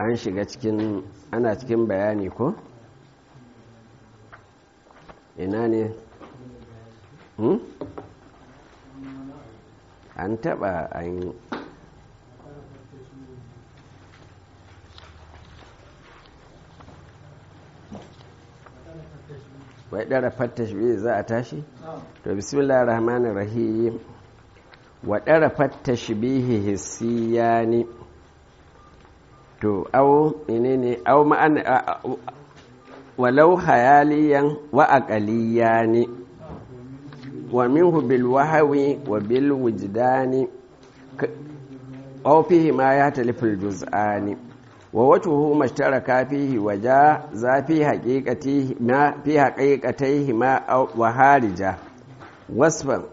an shiga cikin ana cikin bayani ko ina ne hmm? an taba an wai ɗara fattash biyu za a tashi? to bismillah rahmanir rahim wa ɗara fattash bihi hissiyani to au ne au ma'ana walau hayaliyan wa aqaliyani wa minhu bil wahawi wa bil wujdani aw fihi ma ya talifil juz'ani wa wajhuhu mashtaraka fihi wa ja za fi haqiqatihi ma fi haqiqatihi ma wa harija wasfan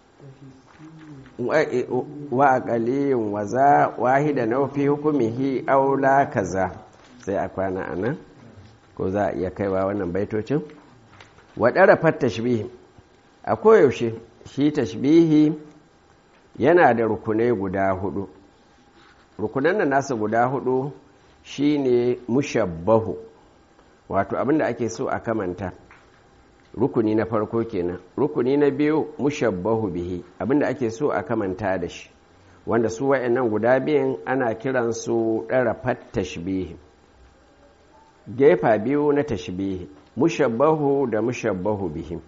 wa aqaliyun wa za wahida na fi hukumihi aw la kaza sai a kwana anan ko za a iya kaiwa wannan baitocin wa darafat tashbih a koyaushe shi tashbihi yana da rukunai guda hudu rukunan nan nasa guda hudu shine mushabbahu wato abinda ake so a kamanta rukuni na farko kenan rukuni na biyu mushabbahu bihi abinda ake so a kamanta da shi wanda su wa'annan guda biyan ana kiransu ɗarafat tashbihi gefa biyu na tashbihi mushabbahu da mushabbahu bihi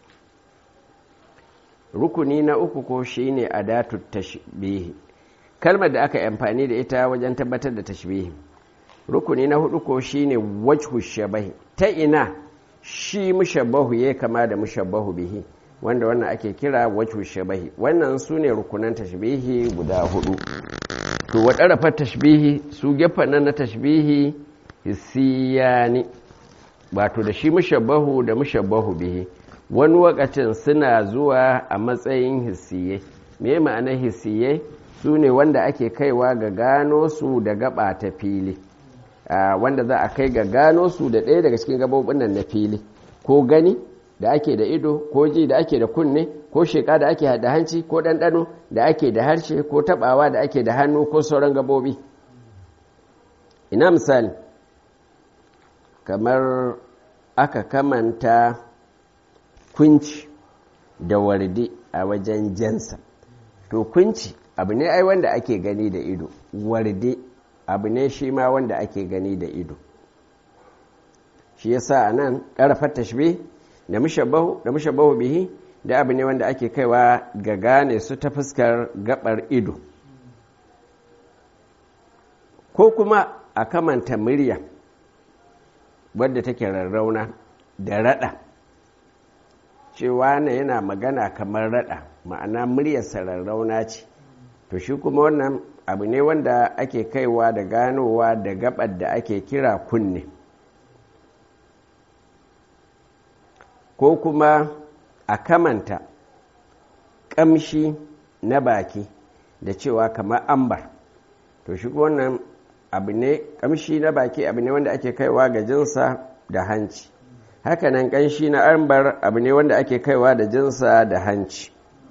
rukuni na uku ko shine adatu tashbihi kalmar da aka amfani da ita wajen tabbatar da tashbihi rukuni na hudu ko shine wajhu shabahi ta ina shi mushabbahu ya kama da mushabbahu bihi wanda wannan ake kira wajhu shabahi wannan su ne rukunan tashbihi guda hudu to waɗarafa tashbihi su gefen nan na tashbihi hissiyani wato da shi mushabbahu da mushabbahu bihi wani wakacin suna zuwa a matsayin hissiye me ma'anar hissiye su ne wanda ake kaiwa ga gano su da gaba ta fili wanda za a kai ga gano su da ɗaya daga cikin gabobin nan na fili ko gani da ake da ido ko ji da ake da kunne ko sheka da ake da hanci ko ɗanɗano da ake da harshe ko taɓawa da ake da hannu ko sauran gabobi ina misali kamar aka kamanta kunci da wardi a wajen jansa to kunci abu ne ai wanda ake gani da ido wardi abu ne shi ma wanda ake gani da ido shi yasa a nan ƙarfar tashbih da mushabbahu da mushabbahu bihi da abu ne wanda ake kaiwa ga gane su ta fuskar gabar ido ko kuma a kamanta murya wadda take rarrauna da rada cewa na yana magana kamar rada ma'ana muryarsa rarrauna ce to shi kuma wannan abu ne wanda ake kaiwa da ganowa da gabar da ake kira kunne ko kuma a kamanta ƙamshi na baki da cewa kamar ambar to shi wannan abu ne ƙamshi na baki abu ne wanda ake kaiwa ga jinsa da hanci hakanan ƙanshi na ambar abu ne wanda ake kaiwa da jinsa da hanci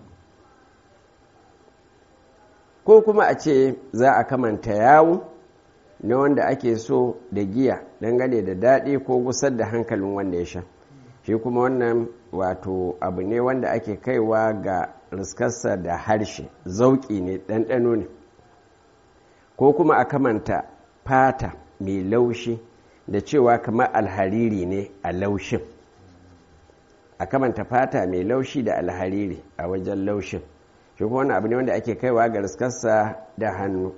ko kuma a ce za a kamanta yawo na wanda ake so da giya dangane da daɗi ko gusar da hankalin wanda ya sha shi kuma wannan wato abu ne wanda ake kaiwa ga riskarsa da harshe zauƙi ne ɗanɗano ne ko kuma a kamanta fata mai laushi da cewa kamar alhariri ne a laushin a kamanta fata mai laushi da alhariri a wajen laushin shi kuma wani abu ne wanda ake kaiwa ga riskarsa da hannu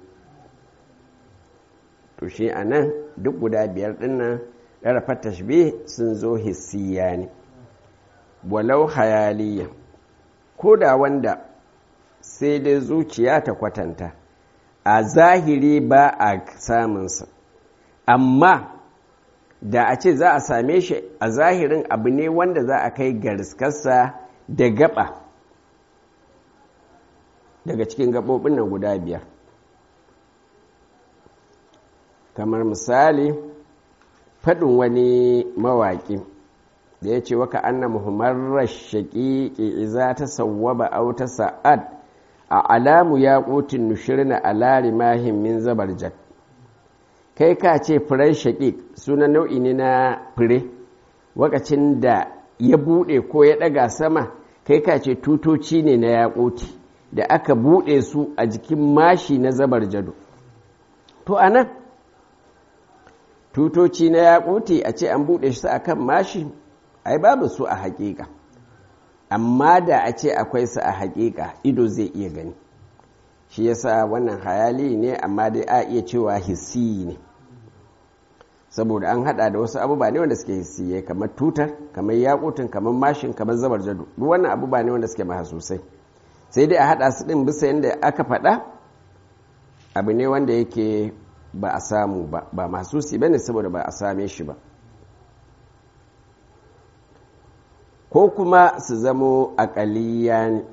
to shi a nan duk guda biyar dinnan ɗarafar tashbih sun zo hissiya ne walau hayaliya ko da wanda sai dai zuciya ta kwatanta a zahiri ba a samunsa amma da a ce za a same shi a zahirin abu ne wanda za a kai ga riskarsa da gaba daga cikin gaɓoɓin nan guda biyar kamar misali faɗin wani mawaƙi da ya ce waka anna muhammarar shaƙiƙi iza ta sawwaba au ta sa'ad a alamu ya ƙotin nushirna a lari mahin min zabar jak kai ka ce furen shaƙiƙ sunan nau'i ne na fure wakacin da ya buɗe ko ya ɗaga sama kai ka ce tutoci ne na yaƙoti da aka buɗe su a jikin mashi na zabar jado to a nan tutoci na yaƙoti a ce an buɗe su a kan mashi ai babu su a haƙiƙa amma da a ce akwai su a haƙiƙa ido zai iya gani shi yasa wannan hayali ne amma dai a iya cewa hissi ne saboda an hada da wasu abubuwa ne wanda suke hissiye kamar tutar kamar yakutun kamar mashin kamar zabar jado duk wannan abubuwa ne wanda suke sosai sai dai a hada su din bisa yadda aka faɗa abu ne wanda yake ba a samu ba ba mahasusi bane saboda ba a same shi ba ko kuma su zamo aƙaliya ne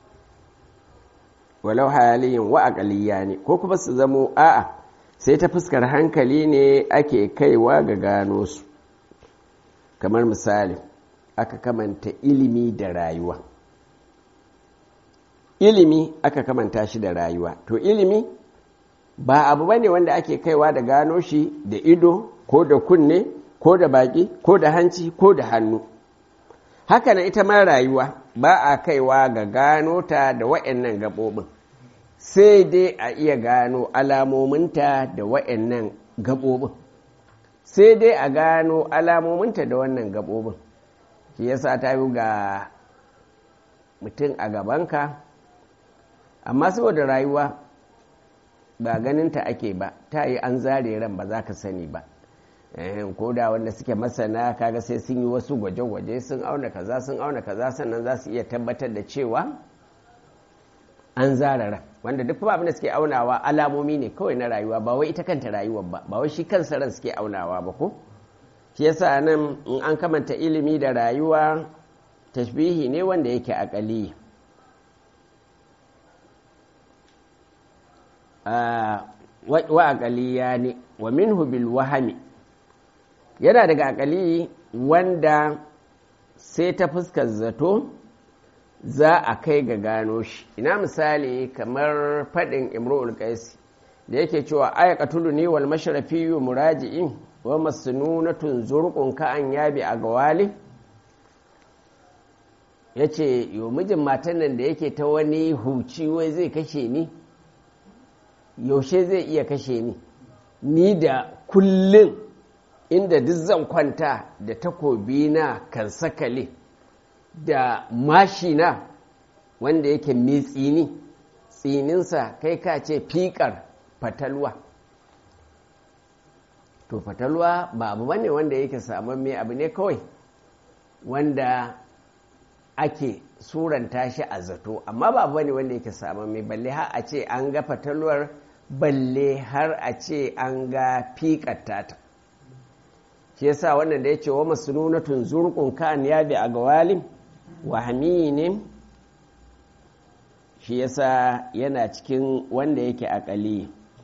walau hayaliyin wa aƙaliya ne ko kuma su zamo a'a sai ta fuskar hankali ne ake kaiwa ga gano su kamar misali aka kamanta ilimi da rayuwa ilimi aka kamanta shi da rayuwa to ilimi ba abu bane wanda ake kaiwa da gano shi da ido ko da kunne ko da baki ko da hanci ko da hannu haka na ita ma rayuwa ba a kaiwa ga gano ta da wa'annan gaɓoɓin sai dai a iya gano alamominta da wa'annan gaɓoɓin sai dai a gano alamominta da wannan gaɓoɓin shi yasa ta yi ga mutum a gabanka amma saboda rayuwa ba ganinta ake ba ta yi an zare ran ba za ka sani ba ko da wanda suke masana kaga sai sun yi wasu gwaje-gwaje sun auna kaza sun auna kaza sannan za su iya tabbatar da cewa an zara ran wanda duk abin da suke aunawa alamomi ne kawai na rayuwa ba wai ita kanta rayuwar ba ba wai shi kansa ran suke aunawa ba ko shi yasa nan in an kamanta ilimi da rayuwa tashbihi ne wanda yake akali wa akaliya ne wa minhu bil wahami yana daga akali wanda sai ta fuskar zato za a kai ga gano shi ina misali kamar faɗin imru'ul qaisi da yake cewa aya qatulu ni wal mashrafi muraji'in wa masnunatun zurqun ka an yabi a gawali yace yo mijin matan nan da yake ta wani huci wai zai kashe ni yaushe zai iya kashe ni ni da kullum inda duk zan kwanta da takobi na kan sakale da mashina wanda yake mai tsini tsininsa kai ka ce fikar fatalwa to fatalwa ba abu bane wanda yake saman mai abu ne kawai wanda ake suranta shi a zato amma ba abu bane wanda yake saman mai balle har a ce an ga fatalwar balle har a ce an ga fikar tata shi yasa wannan da ya ce wa masnunatun zurqun kan ya bi a gawalin wahami ne shi yasa yana cikin wanda yake akali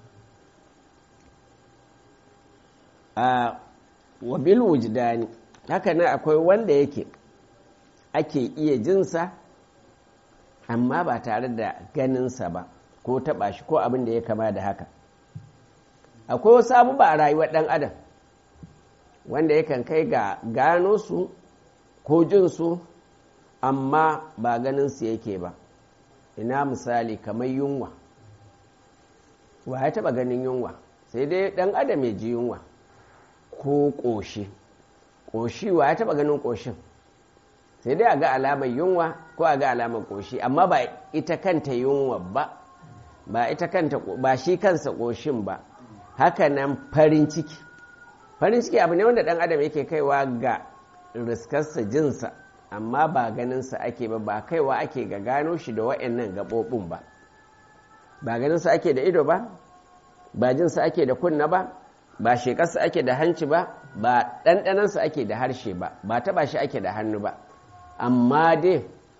a wabil wujdani haka nan akwai wanda yake ake iya jinsa amma ba tare da ganinsa ba ko taɓa shi ko abin da ya kama da haka akwai wasu abubuwa a rayuwar ɗan adam wanda yakan kai ga gano su ko jin su amma ba ganin su yake ba ina misali kamar yunwa wa ya taba ganin yunwa sai dai dan adam ya ji yunwa ko ƙoshi ƙoshi wa ya taba ganin ƙoshin sai dai a ga alamar yunwa ko a ga alamar ƙoshi amma ba ita kanta yunwa ba ba ita kanta ba shi kansa ƙoshin ba haka nan farin ciki farin ciki abu ne wanda ɗan adam yake kaiwa ga riskarsa jinsa amma ba ganinsa ake ba ba kaiwa ake ga gano shi da wa'annan gaɓoɓin ba ba ganinsa ake da ido ba ba jinsa ake da kunna ba ba shekarsa ake da hanci ba ba ɗanɗanansa ake da harshe ba ba taɓa shi ake da hannu ba amma dai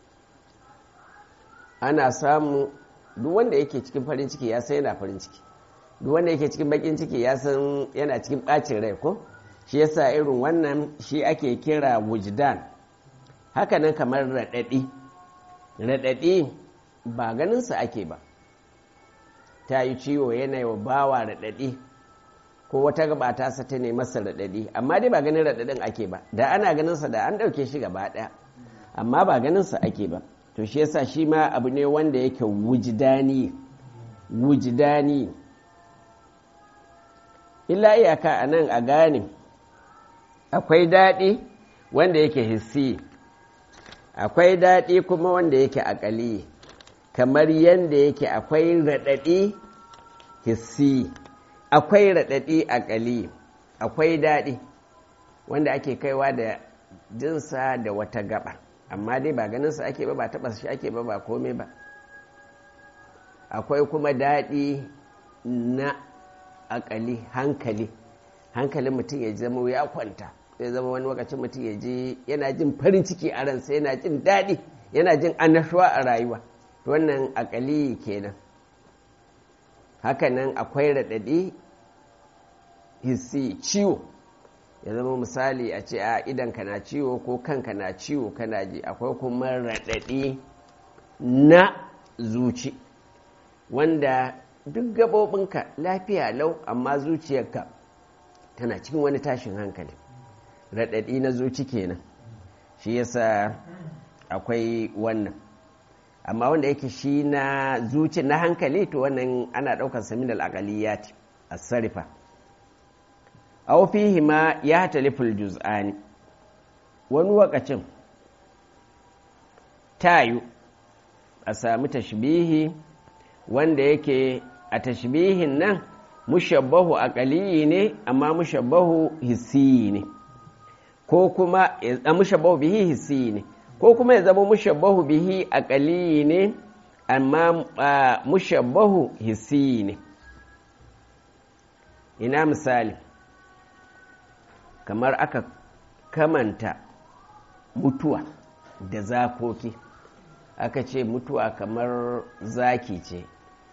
ana samu duk wanda yake cikin farin ciki ya san yana farin ciki duk wanda yake cikin bakin ciki ya san yana cikin ɓacin rai ko shi yasa irin wannan shi ake kira wujdan haka nan kamar raɗaɗi raɗaɗi ba ganinsa ake ba ta yi ciwo yana wa bawa raɗaɗi ko wata gaba ta sa ta nemi masa raɗaɗi amma dai ba ganin raɗaɗin ake ba da ana ganin sa da an ɗauke shi gaba ɗaya amma ba ganin sa ake ba to shi yasa shi ma abu ne wanda yake wujidani wujidani illa iyaka a nan a gane akwai daɗi wanda yake hissi akwai daɗi kuma wanda yake akali kamar yadda yake akwai raɗaɗi hissi akwai raɗaɗi akali akwai daɗi wanda ake kaiwa da jinsa da wata gaba amma dai ba ganinsa ake ba ba taɓa shi ake ba ba komai ba akwai kuma daɗi na akali hankali hankalin mutum ya zama ya kwanta ya zama wani lokacin mutum ya je yana jin farin ciki a ransa yana jin daɗi yana jin annashuwa a rayuwa wannan akali kenan hakanan akwai raɗaɗi hissi ciwo ya zama misali a ce a idanka na ciwo ko kanka na ciwo kana ji akwai kuma raɗaɗi na zuci wanda duk gaɓoɓinka lafiya lau amma zuciyarka tana cikin wani tashin hankali raɗaɗi na zuci kenan shi yasa akwai wannan amma wanda yake shi na zuci na hankali to wannan ana ɗaukar samin al'akaliyat a sarifa aw fihi ma ya taliful juz'ani wani wakacin tayu a sami tashbihi wanda yake a tashbihin nan mushabbahu aqaliyi ne amma mushabbahu hissiyi ne ko kuma a mushabbahu bihi hissiyi ne ko kuma ya zama mushabbahu bihi aqaliyi ne amma mushabbahu hissiyi ne ina misali kamar aka kamanta mutuwa da zakoki aka ce mutuwa kamar zaki ce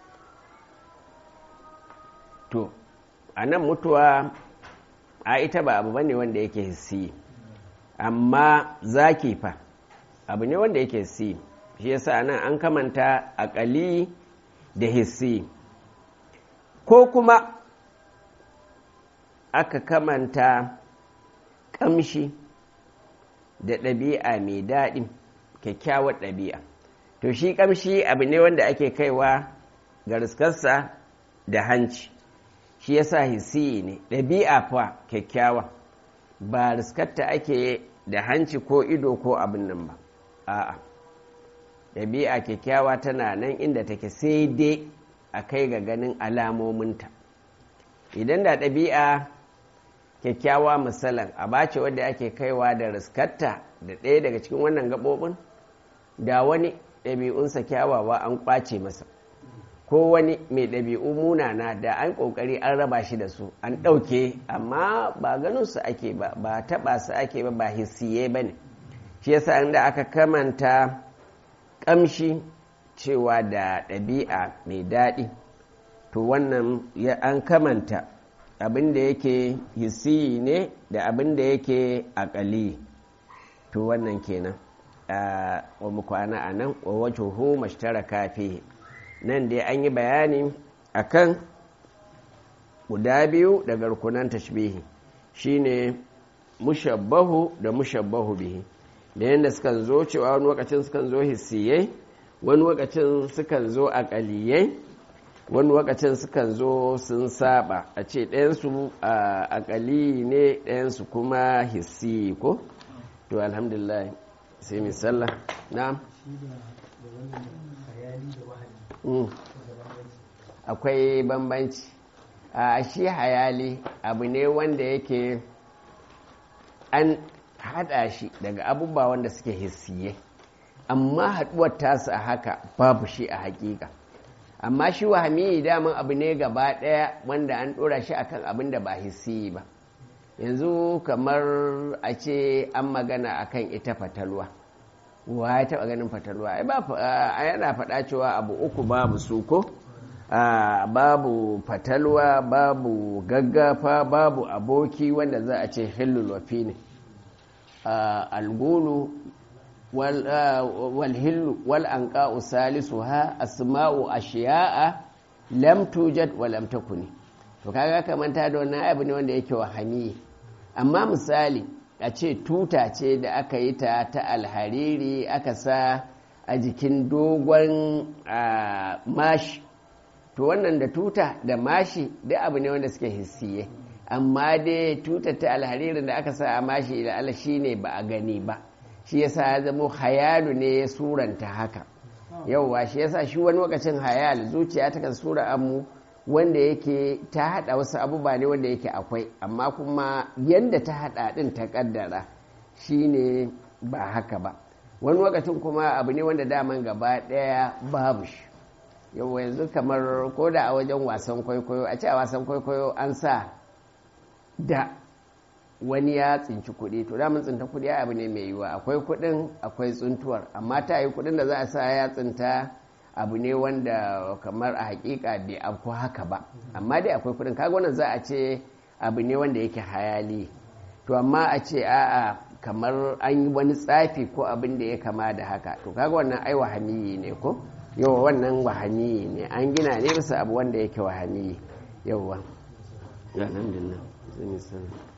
to a nan mutuwa a ita ba abu bane wanda yake hissi amma zaki fa abu ne wanda yake hissi shi yasa nan an kamanta akali da hissi ko kuma aka kamanta kamshi da ɗabi'a mai daɗi kyakkyawar ɗabi'a to shi kamshi abu ne wanda ake kaiwa ga riskarsa da hanci shi yasa hisi ne ɗabi'a fa kyakkyawa ba riskarta ake da hanci ko ido ko abin nan ba a'a ɗabi'a kyakkyawa tana nan inda take sai dai a kai ga ganin alamominta idan da ɗabi'a kyakkyawa misalan a bace wadda ake kaiwa da riskarta da ɗaya daga cikin wannan gaɓoɓin da wani ɗabi'unsa kyawawa an ƙwace masa ko wani mai ɗabi'u munana da an ƙoƙari an raba shi da su an ɗauke amma ba ganin su ake ba ba taɓa su ake ba ba hissiye ba ne shi yasa inda aka kamanta ƙamshi cewa da ɗabi'a mai daɗi to wannan an kamanta abin da yake hissi ne da abin da yake aƙali to wannan kenan wa mu kwana a nan wa wajen hu mashtaraka fi nan dai an yi bayani akan guda biyu daga rukunan tashbihi shine mushabbahu da mushabbahu bihi da yadda sukan zo cewa wani lokacin sukan zo hissiyai wani lokacin sukan zo aƙaliyai wani lokacin sukan zo sun saba a ce ɗayansu aƙali ne ɗayansu kuma hissi ko to alhamdulillah sai mai sallah na akwai bambanci a shi hayali abu ne wanda yake an hada shi daga abubuwa wanda suke hissiye amma haduwar tasu a haka babu shi a hakika amma shi wahami daman abu ne gaba daya wanda an dora shi akan abin da ba hissi ba yanzu kamar a ce an magana akan ita fatalwa wa ya taba ganin fatalwa ai ba yana faɗa cewa abu uku babu su ko babu fatalwa babu gaggafa babu aboki wanda za a ce hillul wafi ne algulu walhillu wal'anƙa'u salisu ha asma'u ashiya'a lam tujad wa lam takuni to kaga kamanta da wannan abu ne wanda yake wahami amma misali a ce tuta ce da aka yi ta ta alhariri aka sa a jikin dogon mashi to wannan da tuta da mashi duk abu ne wanda suke hissiye amma dai tuta ta alharirin da aka sa a mashi da ala shi ne ba a gani ba shi yasa ya zama hayalu ne ya suranta haka yauwa shi yasa shi wani lokacin hayal zuciya ta kan sura amu wanda yake ta hada wasu abubuwa ne wanda yake akwai amma kuma yadda ta hada din ta kaddara shine ba haka ba wani lokacin kuma abu ne wanda daman gaba daya babu shi yau yanzu kamar ko da a wajen wasan kwaikwayo a ce a wasan kwaikwayo an sa da wani ya tsinci kuɗi to daman tsinta kuɗi abu ne mai yiwuwa akwai kuɗin akwai tsuntuwar amma ta yi kuɗin da za a sa ya tsinta abu ne wanda kamar a hakika bai afko haka ba amma dai akwai kuɗin kaga wannan za a ce abu ne wanda yake hayali to amma a ce a'a kamar an yi wani tsafi ko abin da ya kama da haka to kaga wannan ai wahamiyi ne ko yawa wannan wahamiyi ne an gina ne bisa abu wanda yake wahamiyi yawa alhamdulillah